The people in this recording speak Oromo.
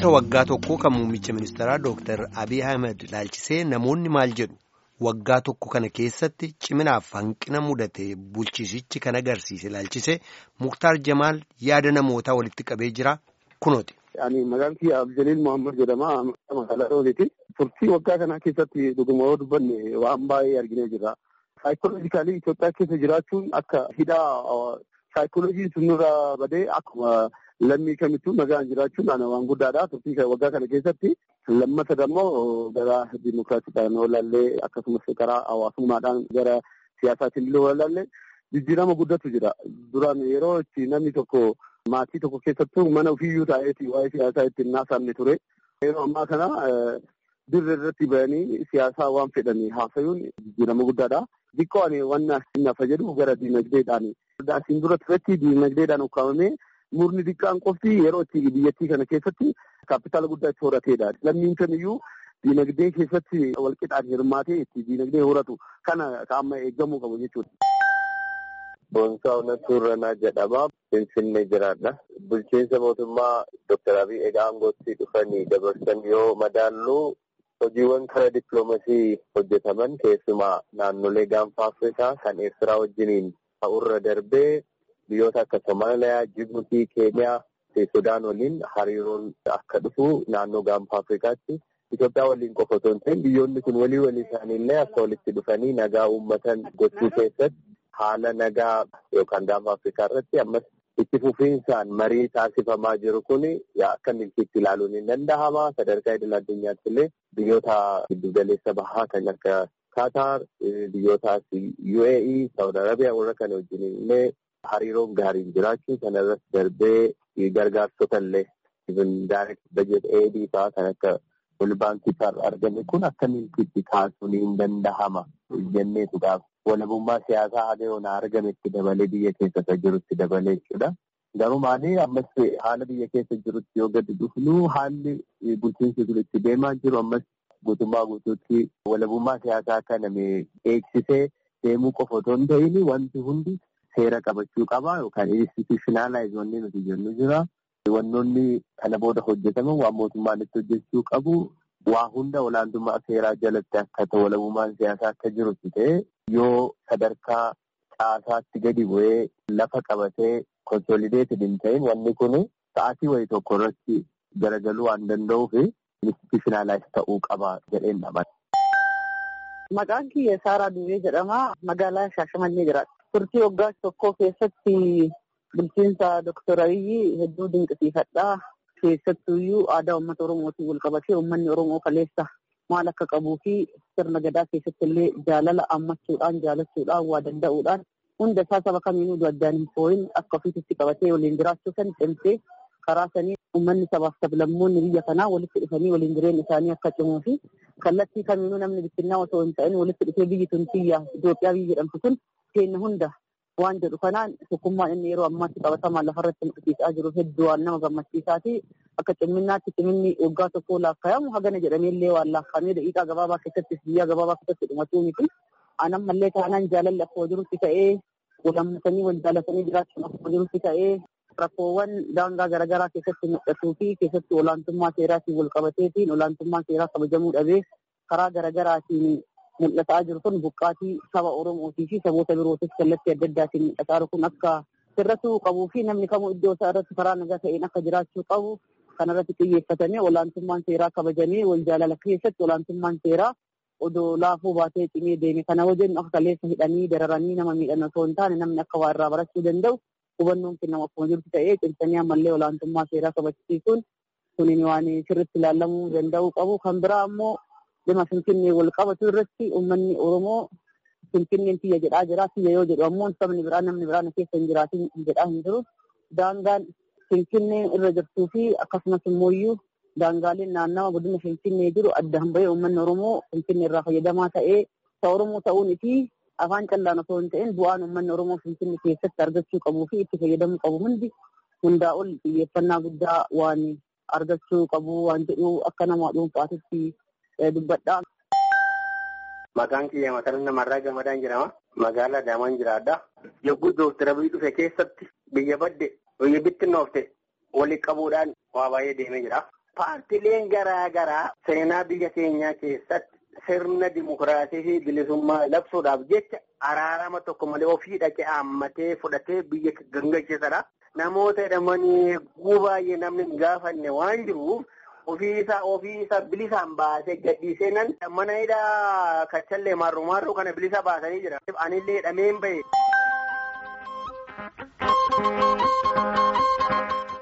Bulchiinsa waggaa tokkoo kan muummicha ministeeraa Dooktar Abiy Ahmed ilaalchisee namoonni maal jedhu waggaa tokko kana keessatti ciminaaf hanqina mudate bulchiisichi kan agarsiise ilaalchisee Muktaar Jamaal yaada namootaa walitti qabee jira kunooti. Ani maqaan kiyya Abdeliil Muhammad jedhama. Magaalaa Rooliiti. Turtii waggaa kanaa keessatti dhuguma yoo dubbanne waan baay'ee arginee jirra. Saayikooloojikaalii Itoophiyaa keessa jiraachuun akka hidhaa saayikooloojiin sun nurra badee akkuma lammii kamittuu nagaan jiraachuun waan guddaadha. Turtii waggaa kana keessatti lammata immoo gara dimokiraasiidhaan walaallee akkasumas karaa hawaasummaadhaan gara siyaasaatiin illee walaallee jijjiirama guddatu jira. Duraan yeroo itti namni tokko maatii tokko keessattuu mana ofiiyyuu taa'eeti waa'ee siyaasaa ittiin naasamne ture. Yeroo ammaa kana dirree irratti bahanii siyaasaa waan fedhanii haasayuun jijjiirama guddaadha. Xiqqoo ani waan nafa jedhu gara diinagdeedhaan. Asiin dura turetti diinagdeedhaan ukkaamamee murni xiqqaan qofti yeroo itti biyyattii kana keessatti kaapitaala guddaa itti horateedha. Lammiin kamiyyuu diinagdee keessatti walqixaan hirmaatee itti diinagdee horatu kana amma eeggamuu qabu jechuudha. Boonsaa Onattuu Irranaa jedhama. Finfinnee jiraadha. Bulchiinsa mootummaa Dooktar Abiy egaa aangootti dhufanii dabarsan yoo madaallu hojiiwwan karaa dippiloomasii hojjetaman keessumaa naannolee gaanfa Afrikaa kan Eertiraa wajjiniin ta'urra darbee biyyoota akka Somaaliyaa, Jibuutii, Keeniyaa fi Sudaan waliin hariiroon akka dhufu naannoo gaanfa Afrikaatti Itoophiyaa waliin qofa otoo hin ta'in biyyoonni kun walii walii isaaniillee akka walitti dhufanii nagaa uummatan gochuu keessatti haala nagaa yookaan gaanfa Afrikaa irratti ammas itti fufiinsaan marii taasifamaa jiru kun akka milkiitti ilaaluun hin danda'ama. Sadarkaa idil addunyaatti illee biyyoota giddugaleessa bahaa kan akka Qatar, biyyoota UAE, Saudi Arabiyaa warra kana wajjin illee hariiroon gaariin jiraachuu kana irratti darbee gargaarsota illee direct budget aid fa'aa kan akka wal baankii irraa argame kun akka milkiitti kaasuun hin danda'ama jenneetu gaafa. walabummaa siyaasaa haga yoona argametti dabalee biyya keessa jirutti dabalee jechuudha. Garuu maali ammas haala biyya keessa jirutti yoo gadi dhufnu haalli bulchiinsi kun itti deemaa jiru ammas guutummaa guutuutti walabummaa siyaasaa kana eegsisee deemuu qofa otoo hin ta'in wanti hundi seera qabachuu qaba yookaan institutionalize wanni nuti jennu jira. Wannoonni kana booda hojjetaman waan mootummaan itti hojjechuu qabu waa hunda olaantummaa seeraa jalatti akka ta'u walabummaan siyaasaa akka jirutti ta'e yoo sadarkaa caasaatti gadi bu'ee lafa qabatee konsolideeted hin ta'in wanni kun sa'aatii wayii tokko irratti garagaluu waan danda'uuf institutionalize ta'uu qaba jedheen dhabata. Maqaan kiyya Saaraa Duwwee jedhama. Magaalaa Shaashamannee jiraata. Turtii waggaa tokkoo keessatti bulchiinsa Dooktar Abiyyi hedduu dinqisiifadha. Keessattuuyyuu aadaa uummata Oromootiin wal qabatee uummanni Oromoo kaleessa maal akka qabuu fi sirna gadaa keessatti illee jaalala ammachuudhaan jaalachuudhaan waa danda'uudhaan hunda isaa saba kamiinuu addaan hin fooyin akka ofiitti qabatee waliin jiraachuu san cimsee karaa sanii uummanni sabaaf sablammoonni biyya kanaa walitti dhufanii waliin jireenya isaanii akka cimuu fi kallattii kamiinuu namni bittinnaa osoo hin ta'in walitti dhufee biyyi tun biyya Itoophiyaa biyyi jedhamtu kun keenya hunda waan jedhu kanaan tokkummaan inni yeroo ammaatti qabatamaan lafarratti mul'isiisaa jiru hedduu waan nama gammachiisaati. Akka cimminnaatti ciminni waggaa tokkoo laakkaa'amu hagana jedhameellee waan laakkaa'amee daqiiqaa gabaabaa keessatti biyya gabaabaa keessatti dhumatuu miti. Anammallee taanaan jaalalli akkuma jirutti ta'ee walammatanii wal jaalatanii jiraachuun akkuma jirutti ta'ee rakkoowwan daangaa garaagaraa keessatti mul'atuu fi keessatti olaantummaa seeraatiin wal qabateetiin olaantummaa seeraa kabajamuu dhabee karaa garaagaraatiin mul'ataa jiru kun buqqaatii saba Oromootii fi saboota birootis kallattii adda addaatiin mul'ataa jiru kun akka sirratuu qabuu fi namni kamuu iddoo isaa irratti karaa nagaa ta'een akka jiraachuu qabu kanarratti xiyyeeffatanii olaantummaan seeraa kabajamee wal jaalala keessatti olaantummaan seeraa odoo laafuu baatee cimee deeme kana wajjin akka kaleessa hidhanii dararanii nama miidhan osoo hin taane namni akka waa irraa barachuu danda'u hubannoon kennamu akkuma jirtu ta'ee cimsanii ammallee olaantummaa seeraa kabachiisuun kunin waan sirriitti ilaalamuu danda'uu qabu kan biraa ammoo dhimma finfinnee wal qabatu irratti uummanni Oromoo finfinneen tiyya jedhaa jira. Tiyya yoo jedhu ammoo sabni biraa namni biraa keessa hin jiraatin jedhaa hin jiru. Daangaan finfinnee irra jirtuu fi akkasumas immoo daangaaleen naannawa godina finfinnee jiru addaan bahee uummanni Oromoo finfinnee irraa fayyadamaa ta'ee isa Oromoo ta'uun fi afaan callaan osoo hin ta'in bu'aan uummanni Oromoo finfinnee keessatti argachuu qabuu fi itti fayyadamuu qabu hundi hundaa ol xiyyeeffannaa guddaa waan argachuu qabu waan jedhu akka nama dhuunfaatitti dubbadha. Maqaan kiyya Masaraa Namarraa Gamadaan jedhama. Magaalaa Adaamaan jiraadha. Yogguu Dooktar Abiy dhufe keessatti biyya badde biyya bittinnoofte walii qabuudhaan waa baay'ee deemee jira. Paartileen garaa garaa seenaa biyya keenyaa keessatti sirna dimokiraasii fi bilisummaa labsuudhaaf jecha araarama tokko malee ofii dhaqee haammatee fudhatee biyya gangalchiisadha. Namoota jedhamanii eeguu baay'ee namni hin gaafanne waan jiruuf ofiisa ofiisa bilisaan baasee gadhiisee nan mana hidhaa kachallee marruu marruu kana bilisa baasanii jira. Anillee hidhameen bahe.